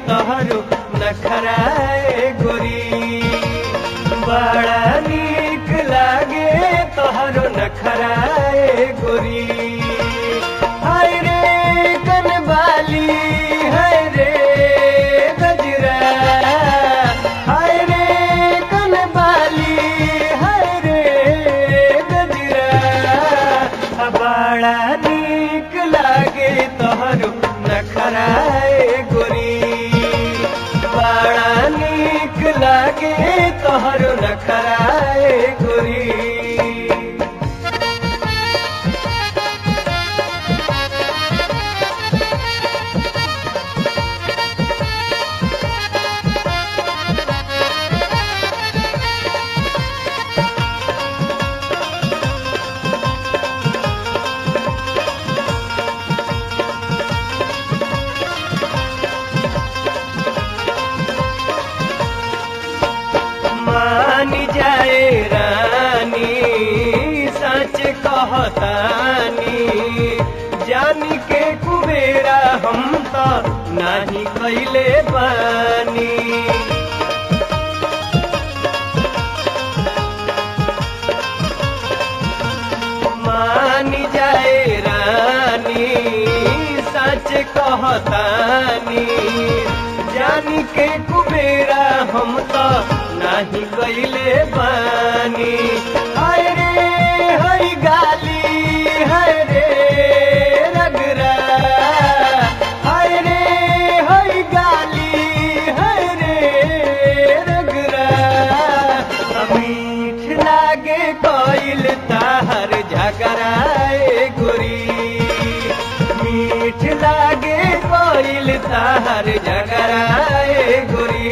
तोहरो नखराए गोरी बड़ा नीक लागे तोहरो नखराए गोरी हाय रे कनबाली हाय रे गजरा हाय रे कनबाली हाय रे गजरा बड़ा नीक लागे तोहरो नखराए गोरी बड़ा नीक लागे तोहरो नखराए गोरी मान जाए रानी सच कहतानी जानी के कुबेरा हम तो नाही कैले बानी मान जाए रानी सच कहतानी जानी के कुबेरा हम तो नाही कैले बानी हाय रे हाय गाली हाय रे रगरा हाय रे हाय गाली हाय रे रगरा मीठ लागे कोइल ताहर झगराए गोरी मीठ लागे कोइल ताहर झगराए गोरी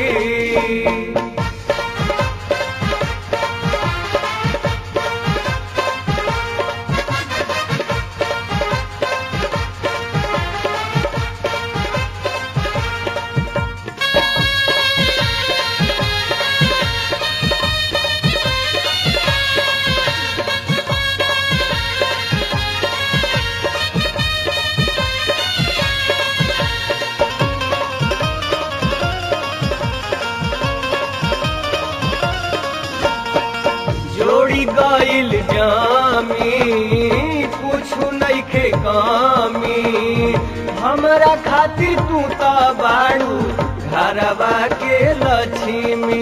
जोड़ी गइल जामी कुछु नइखे कामी हमरा खातिर तू त बाड़ू घरवा के लक्ष्मी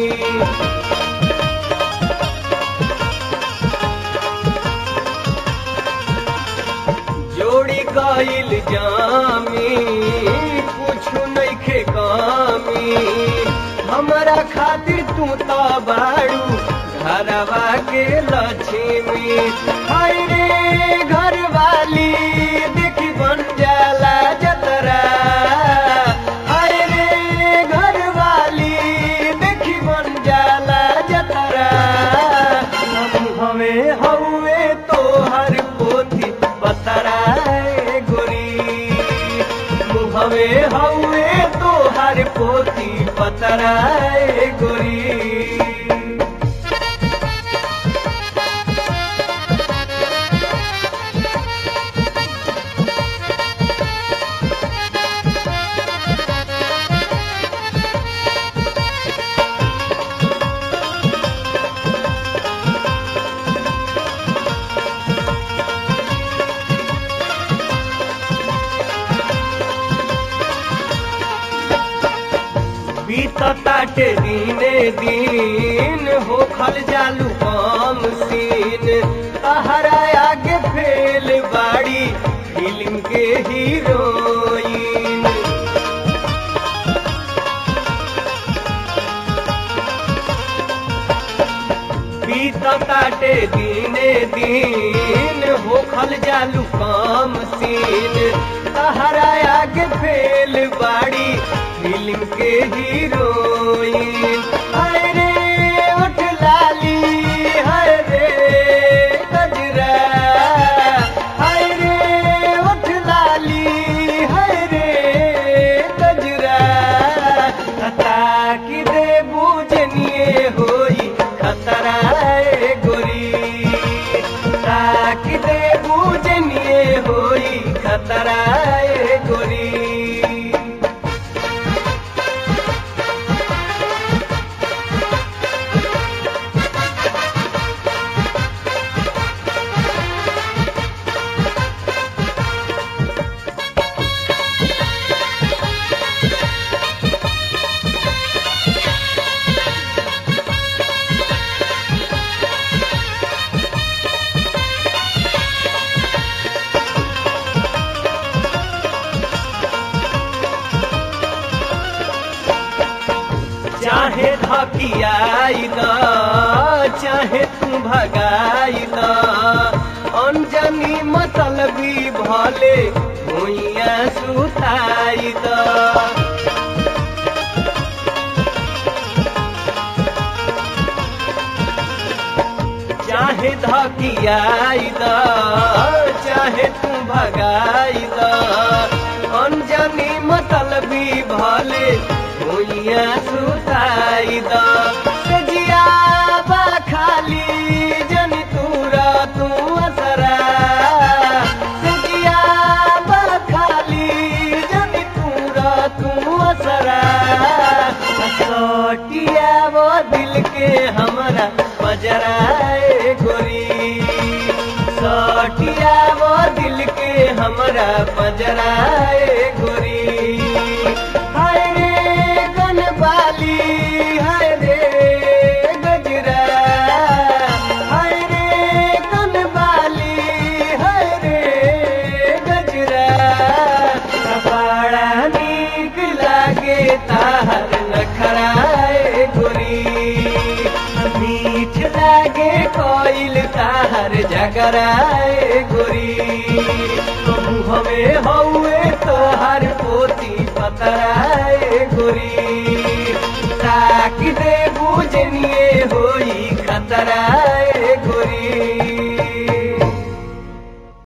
जोड़ी गइल जामी कुछु नइखे कामी हमरा खातिर तू त बाड़ू घरवा के लक्ष्मी हाय रे घरवाली देखी बन जाला जतरा हाय रे घरवाली देखी बन जाला जतरा हम हवे हवे तोहर पोथी बतराए गोरी मुहवे हवे तोहर पोथी बतराए गोरी बीतताटे दीने दीन होखल जालू कम सीन तहरा आगे फेल बाड़ी फिल्म के हीरोइन बीतताटे दीने दीन होखल जालू कम सीन तहरा आगे फेल बाड़ी फिल्म के हीरोइन हाय रे उठ लाली हाय रे गजरा हाय रे उठ लाली हाय रे गजरा खता की दे बूझनिए होई खतरा ए गोरी ताक दे बूझनिए होई खतरा ए गोरी धकियाई द चाहे तू भगाई द अनजानी मतलबी भले भुइया सुताई द चाहे धकियाई द चाहे तू भगाई द अनजानी मतलबी भले भुइया सुताई द सजिया बा खाली जनी तूरा तू असरा सजिया बा खाली जनी तूरा तू असरा सटिया वो दिल के हमरा बजराए गोरी सटिया वो दिल के हमरा बजराए गोरी हाय रे गनबाली हाय रे गजरा हाय रे गनबाली हाय रे गजरा बड़ा नीक लागे ताहर नखराए गोरी मीठ लागे कोइल ताहर जगराए गोरी मुहमे हौए तोहर पोती पतराए गोरी ताक दे बुझनिए होई खतराए